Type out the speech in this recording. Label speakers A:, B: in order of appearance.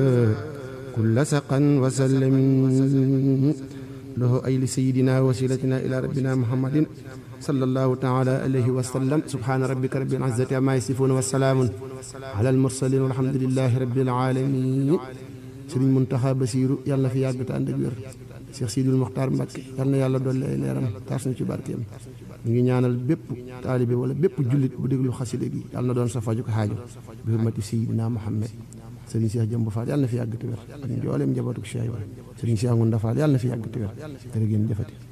A: كل سقا وسلم له أي لسيدنا وسيلتنا إلى ربنا محمد صلى الله تعالى عليه وسلم سبحان ربك رب العزة عما يصفون والسلام على المرسلين والحمد لله رب العالمين sëriñ Muntaxa Basiiru yàlla na fi yàgg te ànd ak wér Cheikh Sidul Mokhtar Mbacke yal na yàlla dolli ay leeram taas na ci barkeem ñu ngi ñaanal bépp taalibe wala bépp jullit bu déglu xaside gi yàlla na doon sa faju ko xaajo bi hurmati Seydina Muhammad sëriñ Cheikh Jëmb Fall yàlla na fi yàgg te wér ak njooleem njabootu Cheikh yi sëriñ Cheikh Ngunda Fall yàlla na fi yàgg te wér jërë ngeen jëfati